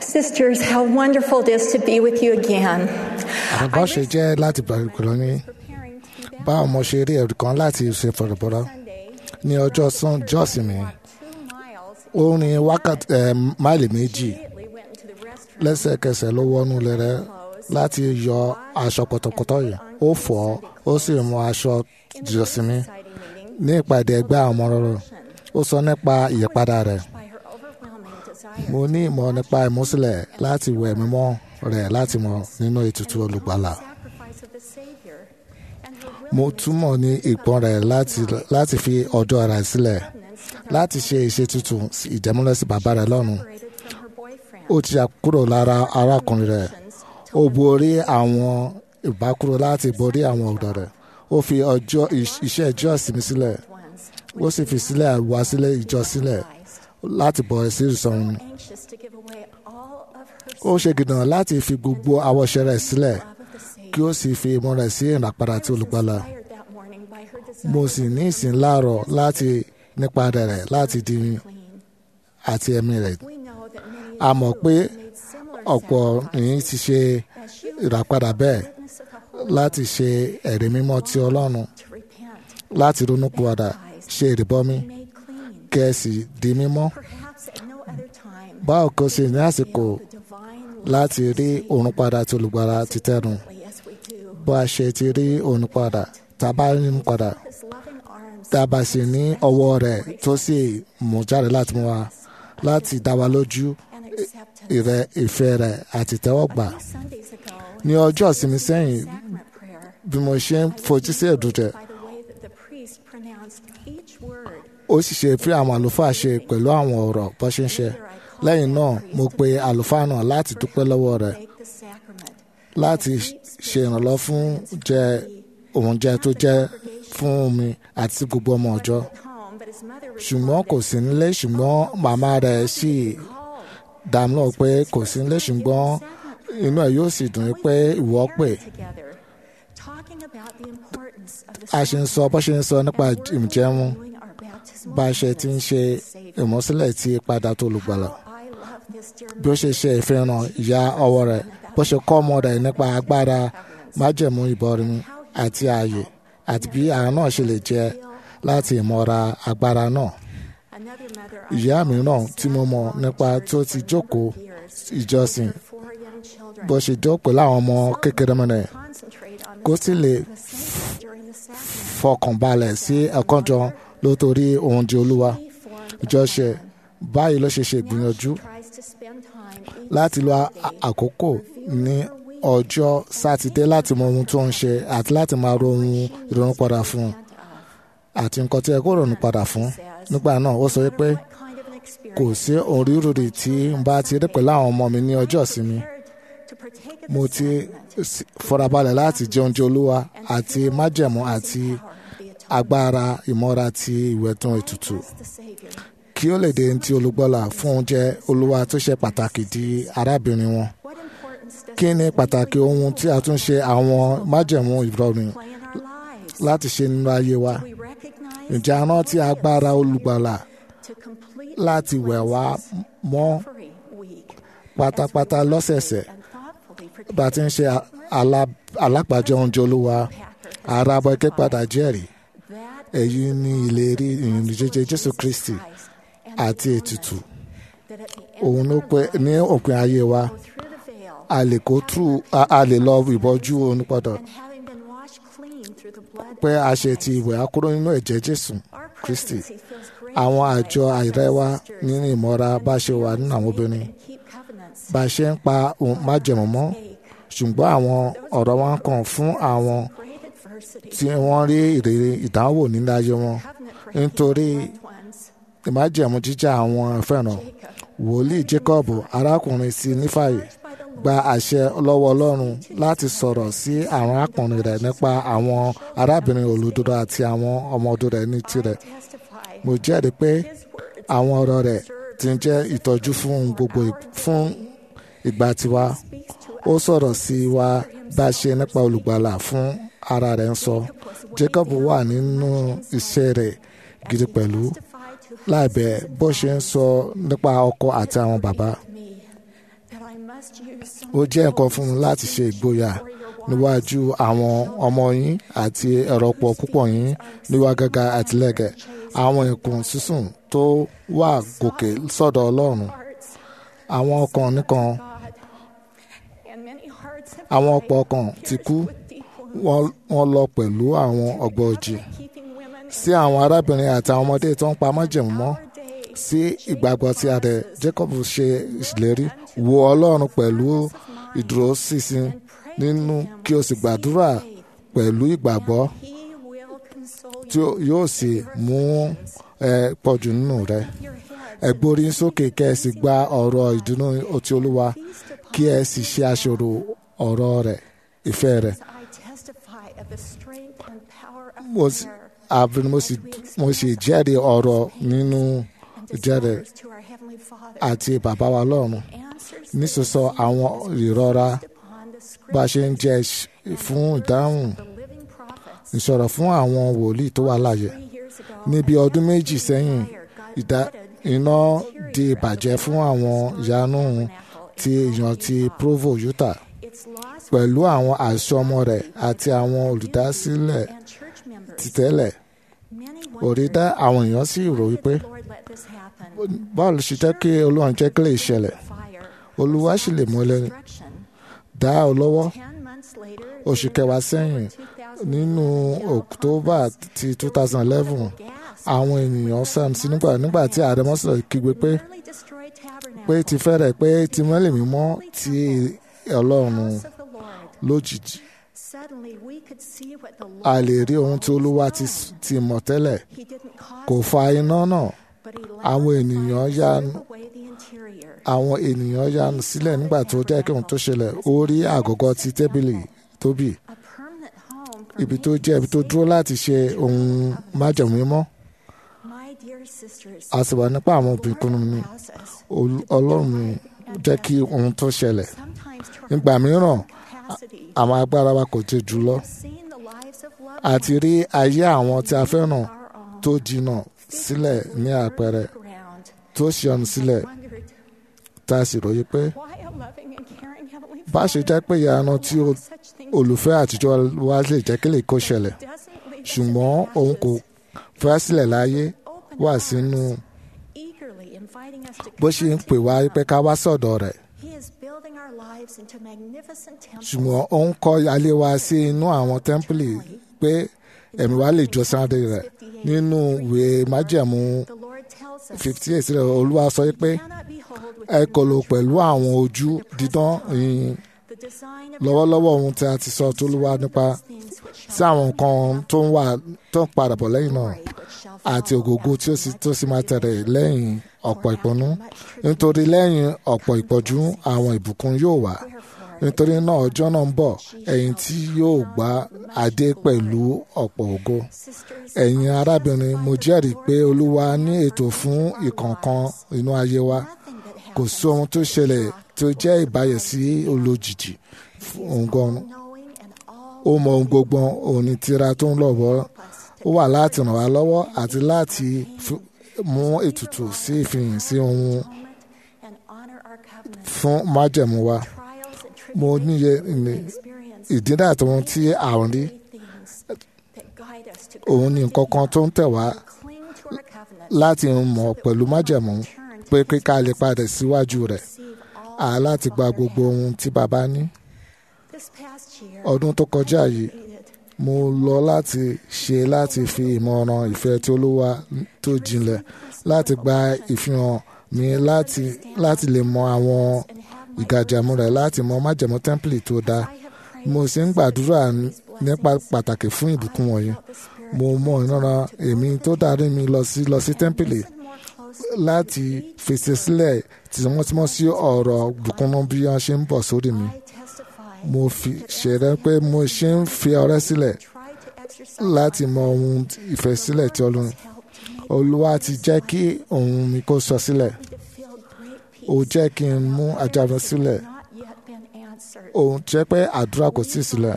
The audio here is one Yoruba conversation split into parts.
Sisters, how wonderful it is to be with you again. àbá ṣe jẹ́ láti bẹ̀rẹ̀ pẹ̀lú ní Preparing to be back báwo mo ṣe rí ẹ̀rù kan láti ṣe fọ̀rọ̀bọ̀rọ̀ Sunday, ní ọjọ́ sún jọ́sìn mi walked two miles, ó ní wákàtí ẹ̀ máìlì méjì immediately went into the restroom, lẹ́sẹ̀kẹsẹ̀ ló wọnú lẹ́rẹ́ láti yọ aṣọ pọ̀tọ̀pọ̀tọ̀ yìí ó fọ̀ ọ́ ó sì mú aṣọ jọ́sìn mi exciting meeting ní ìpàdé ẹgbẹ́ àwọn ọmọ rẹ̀ ó sọ nípa ìyípadà rẹ̀ by her overwhelming desire mo ní ìmọ̀ nípa ìmúsílẹ̀ láti wẹ̀ mímọ́ rẹ̀ láti mọ̀ nínú ètùtù olùgbàlà sacrifice of the Savior and her mo willingness túmọ̀ ní ìpọ́n rẹ̀ láti láti fi ọjọ́ rẹ̀ sílẹ̀ to láti ṣe ìṣètùtù ìjẹ́múlẹ̀ sí bàbá rẹ̀ lọ́run separated from her boyfriend. ó ti yà kúrò lára arákùnrin rẹ̀ ó borí àwọn ìbákúrò láti borí àwọn ọ̀dọ́ rẹ̀ ó fi ọjọ́ iṣ- iṣẹ́ ìjọ ìsinmi sílẹ̀ Ones ó sì fi sílẹ̀ wá sílẹ̀ ìjọ sílẹ̀ láti bọ̀ sí ìsọ̀run anxious to give away all of her ó ṣe gidan láti fi gbogbo àwọ̀ṣe rẹ̀ sílẹ̀ love of the Savior. kí ó sì fi ìmọ̀ rẹ̀ sí ìràpadà tí olùgbàlà Inspired that morning by her desire mo sì ní ìsìn láàárọ̀ láti nípa rẹ̀ láti di clean. àti ẹ̀mí rẹ̀ We know that many a of mọ̀ you pé have made similar ọ̀pọ̀ yìí ti ṣe as you ìràpadà bẹ́ẹ̀ witness of the Holy láti ṣe ẹ̀rí mímọ́ ti ọlọ́run to repent, láti ronúpìwàdà ṣe ìrìbọmi made clean. kẹ́ẹ̀sì di mímọ́ Perhaps at no other time báwo kò sí ní àsìkò the divine láti rí òun padà tí olùgbàlà ti tẹnu love as we do. bó a ṣe ti rí òun padà tá a bá rí òun padà His loving arms tá a bá sì ní ọwọ́ rẹ̀ tó sì mú jáde láti mú wa láti dá wa lójú and acceptance. ìrẹ́ ìfẹ́ rẹ̀ àti tẹ́wọ́gbà Few Sundays ago, ní ọjọ́ ìsinmi sẹ́yìn sacrament prayer, bí mo ṣe ń fojú sí ẹ̀dùn rẹ̀ by the way that the priest pronounced each word, ó sì ṣe fi àwọn àlùfáà ṣe pẹ̀lú àwọn ọ̀rọ̀ bó ṣe ń ṣe lẹ́yìn náà mo pe àlùfáà náà láti dúpẹ́ lọ́wọ́ rẹ̀ take the sacrament. láti ṣe ìrànlọ́ fún jẹ oúnjẹ tó jẹ́ fún mi àti gbogbo ọmọ ọjọ́ Home, but his mother ṣùgbọ́n kò sí nílé ṣùgbọ́n màmá rẹ̀ sì dá mi lóhùn pé kò sí nílé ṣùgbọ́n inú ẹ̀ yóò sì dùn ún pé ìwọ pè together, talking about the importance of the a ṣe ń sọ bó ṣe ń sọ nípa ìjẹun doing our baptismal bá a ṣe ti ń ṣe Savior. ìmúsílẹ̀ tí padà tó olùgbàlà I love this dear bí ó ṣe ṣe ìfihàn ìyá ọwọ́ rẹ̀ bó ṣe kọ́ ọmọ rẹ̀ nípa agbára májẹ̀mú ìbọrin àti ààyè àti bí àwọn náà ṣe lè jẹ láti ìmọ̀ra agbára náà. Another mother ìyá mìíràn tí mo mọ̀ nípa tó ti jókòó ìjọsìn four young children bó ṣe jó pẹ̀lú àwọn ọmọ kékeré mọ́ rẹ̀ concentrate on kó sì lè the saints during the sacrament. fọkàn balẹ̀ sí ẹ̀kọ́ jọ lótórí ohun di olúwa He formed a ìjọṣe plan. báyìí ló ṣe ṣe ìgbìyànjú Tries to spend time each láti lo a- Sunday àkókò ní ọjọ́ sátidé láti mọ ohun tó ń ṣe àti láti máa ro ohun ìrònú padà fún un àti nǹkan tí ẹ kó ronú padà fún nígbà náà ó sọ wípé what kind of an experience kò sí orírúurì tí n bá ti rí pẹ̀lú àwọn ọmọ mi ní ọjọ́ ìsinmi to partake of mo the ti sacrament s- farabalẹ̀ láti jẹ oúnjẹ olúwa àti májẹ̀mú àti power of the atonement. agbára ìmọ́ra ti ìwẹ̀tún ètùtù Bless the Savior. kí ó lè dé ti olùgbọ́là fún oúnjẹ olúwa tó ṣe pàtàkì di arábìnrin wọn What importance does kí ni this pàtàkì ohun tí a tún ṣe àwọn májẹ̀mú ìrọ̀rùn play in our lives? láti ṣe nínú ayé wa We recognize ǹjẹ́ a rántí agbára olùgbàlà to complete láti wẹ̀ wá mọ́ every week pátápátá lọ́sẹ̀ẹ̀sẹ̀ and thoughtfully bá a ti ń ṣe alá- alápàjọ oúnjẹ olúwa ara bọ́ ike padà jẹ́rìí that èyí ni ìlérí ìrìn jíjẹ jésù kristi Christ and àti ètùtù that at the end òun ló pé ní òpin ayé wa through the veil a lè kó tú a a lè lọ ìbọjú onípadà and having been washed clean through the blood pé a ṣe ti ìwẹ̀ akúrò nínú ẹ̀jẹ̀ jésù our kristi presidency feels great àwọn joy àjọ as àìrẹ́wà sisters nínú ìmọ̀ra bá ṣe wà nínú àwọn obìnrin and keep covenants bá a ṣe ń pa ohun májẹ̀mú mọ́ ṣùgbọ́n àwọn ọ̀rọ̀ wọn kàn fún àwọn great adversity tí wọ́n rí ìrírí ìdánwò nínú ayé wọn covenant nítorí breaking loved ones ìmájẹ̀mú jíjà àwọn fẹ́ràn wòlíì jacob arákùnrin sí nífàyè gba àṣẹ lọ́wọ́ ọlọ́run láti sọ̀rọ̀ sí àwọn arákùnrin rẹ̀ nípa àwọn arábìnrin olùdúró àti àwọn ọmọ ọdún rẹ̀ ní tirẹ̀ testify mo jẹ́rìí pé his words àwọn ọ̀rọ̀ rẹ̀ ti ń jẹ́ ìtọ́jú fún ohun gbogbo ì- fún ìgbà tiwa speaks to ó sọ̀rọ̀ sí wa bá a ṣe nípa olùgbàlà fún ara rẹ̀ ń sọ jacob wà nínú iṣẹ́ rẹ̀ gidi pẹ̀lú testify to láìbẹ̀ bó ṣe ń sọ nípa ọkọ àti àwọn bàbá me that ó jẹ́ nǹkan fún mi láti ṣe ìgboyà níwájú àwọn ọmọ yín àti ẹ̀rọ̀pọ̀ púpọ̀ yín níwá gẹ́gẹ́ àtìlẹ́gẹ̀ àwọn ìkùn sísùn tó wà gòkè sọ́dọ̀ ọlọ́run àwọn ọkàn nìkan àwọn ọ̀pọ̀ ọkàn ti kú wọ́n lọ pẹ̀lú àwọn ọgbọ́ọ̀jì sí àwọn arábìnrin àti àwọn ọmọdé tó ń pa májẹ̀mú mọ́ sí ìgbàgbọ́ tí adẹ Jacob ṣe ìlérí wo ọlọ́run pẹ̀lú ìdúróṣinṣin nínú kí o sì gbàdúrà pẹ̀lú ìgbàgbọ́ tí yóò sì mú ẹ pọ̀jù nínú rẹ ẹ gbórí sókè kẹ́ ẹ sì gba ọ̀rọ̀ ìdùnnú ti olúwa kí ẹ sì ṣe àṣọrò ọ̀rọ̀ rẹ̀ ìfẹ́ rẹ̀ mo sì jẹ́rìí ọ̀rọ̀ nínú jẹ́rìí àti bàbá wa lọ́run nísòsọ àwọn ìrora bá ṣe ń jẹ fún ìdáhùn ìṣòro fún àwọn wòlíì tó wà láàyè níbi ọdún méjì sẹ́yìn iná di ìbàjẹ́ fún àwọn ìyanu ti èèyàn ti Provo Utah pẹ̀lú àwọn àṣọmọ rẹ̀ àti àwọn olùdásílẹ̀ títẹ́lẹ̀ òrìdá àwọn èèyàn sì rò wípé báwo ló ṣe jẹ́ kí Olúwa jẹ́ kí lè ṣẹlẹ̀ Olúwa sì lè mú ẹlẹ́ni dá ọ lọ́wọ́ oṣù kẹwàá sẹ́yìn nínú October ti 2011 àwọn ènìyàn sam sí nígbà nígbà tí ààrẹ mọ́sálẹ̀ kígbe pé pé ti fẹ́rẹ̀ pé ti mọ́lẹ̀ mímọ́ ti Ọlọ́run lójijì a lè rí ohun tí Olúwa ti mọ̀ tẹ́lẹ̀ kò fa iná náà àwọn ènìyàn yanu àwọn ènìyàn yanu sílẹ̀ nígbà tó jẹ́ kí ohun tó ṣẹlẹ̀ ó rí àgọ́gọ́ ti tẹ́bìlì tóbì ibi tó jẹ́ ibi tó dúró láti ṣe ohun májẹ̀mú mímọ́ a sì wà nípa àwọn obìnrin mi ọlọ́run mi jẹ́ kí ohun tó ṣẹlẹ̀ nígbà mìíràn àwọn agbára wa kò tẹ̀ jùlọ àti rí ayé àwọn tí a fẹ́ràn tó jìnnà sílẹ̀ ní àpẹẹrẹ tó ṣíọ̀nù sílẹ̀ tá a sì ròyìn pé bá ṣe jẹ́ pé ìyanu tí olùfẹ́ àtijọ́ wa lè jẹ́ kí lè kó ṣẹlẹ̀ ṣùgbọ́n òun kò fẹ́ sílẹ̀ láyé wà sínú bó ṣe ń pè wá pé ká wá sọ̀dọ̀ rẹ̀ ṣùgbọ́n ó ń kọ́ alẹ́ wa sí inú àwọn tẹ́ḿpìlì pé ẹ̀mí wa lè jọ sáré rẹ̀ nínú ìwé májẹ̀mú fifty eight rẹ̀ olúwa sọ pé ẹ kò lò pẹ̀lú àwọn ojú dídán yìí lọ́wọ́lọ́wọ́ ohun tí a ti sọ tó lúwa nípa sí àwọn nǹkan tó ń wà tó ń padà bọ̀ lẹ́yìn náà àti ògógó tí ó sì tó sì máa tẹ̀lé lẹ́yìn ọ̀pọ̀ ìpọ́nú nítorí lẹ́yìn ọ̀pọ̀ ìpọ́jú àwọn ìbùkún yóò wà nítorí náà ọjọ́ náà ń bọ̀ ẹ̀yin tí yóò gba adé pẹ̀lú ọ̀pọ̀ ògo ẹ̀yin arábìnrin mo jẹ́rìí pé olúwa ní ètò fún ìkọ̀ọ̀kan inú ayé wa kò sí ohun tó ṣẹlẹ̀ tó jẹ́ ìbáyẹ̀sí olójijì òǹgọ́n ó mọ ohun gbogbo òní tira tó ń lọ́wọ́ ó wà láti ràn wá lọ́wọ́ àti láti mú ètùtù sí ìfihàn sí ohun fún májẹ̀mú wa mo níye ìdínà àti ohun tí à ń rí òun ni nǹkan kan tó ń tẹ̀ wá láti mọ̀ pẹ̀lú májẹ̀mú pé kíkà lè padà síwájú rẹ̀ à láti gba gbogbo ohun tí bàbá ní. ọdún tó kọjá yìí mo lọ láti ṣe láti fi ìmọ̀ràn ìfẹ́ tí olúwa tó jinlẹ̀ láti gba ìfihàn mi láti láti lè mọ àwọn ìgàjàmú rẹ̀ láti mọ májẹ̀mú tẹ́ḿpìlì tó dáa mo sì ń gbàdúrà nípa pàtàkì fún ìbùkún wọ̀nyí mo mọ ìran èmi tó darí mi lọ sí lọ sí tẹ́ḿpìlì láti fèsì sílẹ̀ tìmọ́tìmọ́ sí ọ̀rọ̀ bùkúnnú bí wọ́n ṣe ń bọ̀ sórí mi mo fi ṣẹ̀rẹ́ pé mo ṣe ń fi ọrẹ́ sílẹ̀ láti mọ ohun ìfẹ́ sílẹ̀ tí ọlọ́run olúwa ti jẹ́ kí ohun mi kó sọ sílẹ̀ ó jẹ́ kí n mú ajáde sílẹ̀ òun jẹ́ pé àdúrà kò sí sílẹ̀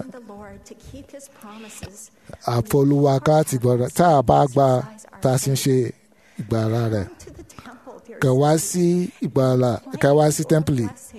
àfọlùwà ká ti gbọ́dọ̀ tá a bá gba tá a sì ń ṣe ìgbàlá rẹ̀ kẹwàá sí ìgbàlá kẹwàá sí tẹ́ḿpìlì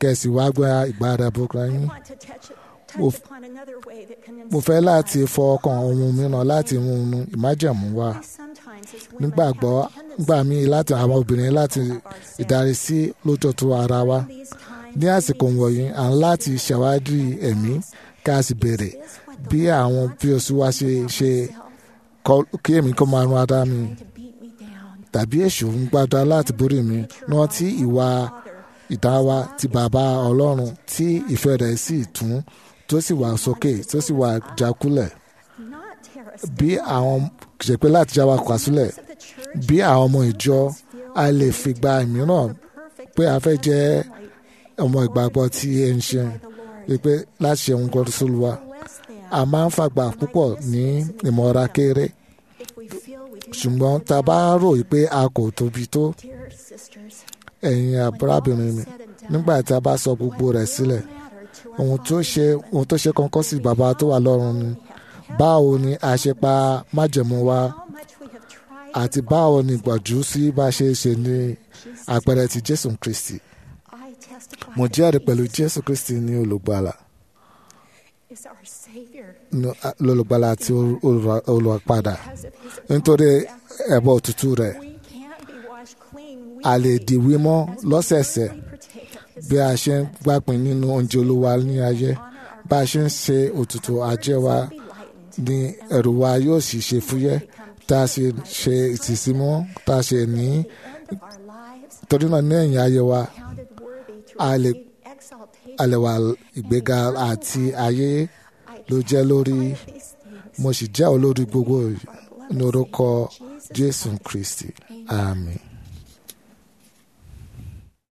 kẹ̀sì wá gba ìgbára bókra yín. want to touch, Mo touch f- upon another way that can mo fẹ́ inspire láti us. fọ ọkàn ohun mìíràn láti mú un ìmájẹ̀mú wá. Sometimes as women nígbàgbọ́ have a tendency gbà mí láti àwọn obìnrin láti ìdarí sí lójoojú ara wa. in these times ní àsìkò wọ̀nyí à ń láti ṣàwádìí ẹ̀mí ká sì béèrè bí àwọn bí oṣù wa ṣe ṣe kọ- kí èmi kó máa run ara mi to beat me down. tàbí èṣù ń gbàdúrà láti borí mi rántí ìwà ìdáwà ti bàbá ọlọ́run tí ìfẹ́ rẹ̀ sì tún tó sì wà sókè tó sì wà jákulẹ̀ Not tear us bí àwọn ṣe pé láti já wa kà sílẹ̀ of the church bí àwọn ọmọ ìjọ a lè fi gba ìmíràn perfect pé a fẹ́ jẹ́ ọmọ ìgbàgbọ́ tí ẹ ń ṣe pé láti ṣe ohun kan tó lù wá less than a máa ń fàgbà púpọ̀ ní ìmọ̀ra kéré if we feel we do ṣùgbọ́n tá a bá rò pé a kò tóbi tó dear sisters ẹ̀yin àbúrábìnrin mi nígbà tí a bá sọ gbogbo rẹ̀ sílẹ̀ matter to our ohun tó ṣe ohun tó ṣe kọ́kọ́ sí bàbá tó wà lọ́run ni báwo ni a ṣe pa májẹ̀mú wa how much we have tried àti báwo ni ìgbàjú sí bá ṣe ṣe ní àpẹẹrẹ ti jésù kristi I testify mo that jẹ́rìí pẹ̀lú Jesus jésù kristi ní olùgbàlà is our savior ní- lólùgbàlà àti olùrà- olùràpadà because of his nítorí ẹ̀bọ òtútù rẹ̀ we can't be washed clean a lè di wímọ́ lọ́sẹ̀ẹ̀sẹ̀ we partake of his bí a ṣe ń gbàpín nínú oúnjẹ olúwa ní ayé bá a ṣe ń ṣe òtútù ajé wa be lightened ní ẹ̀rù wa yóò sì ṣe fúyẹ́ tá a sì ṣe ìtìsímọ́ tá a ṣe ní of our lives torí náà ní ẹ̀yìn ayé wa counted worthy to a lè receive exaltation a lè wà ìgbéga àti ayé ló jẹ́ lórí these things mo sì jẹ́ olórí gbogbo ní orúkọ jésù kristi àmín.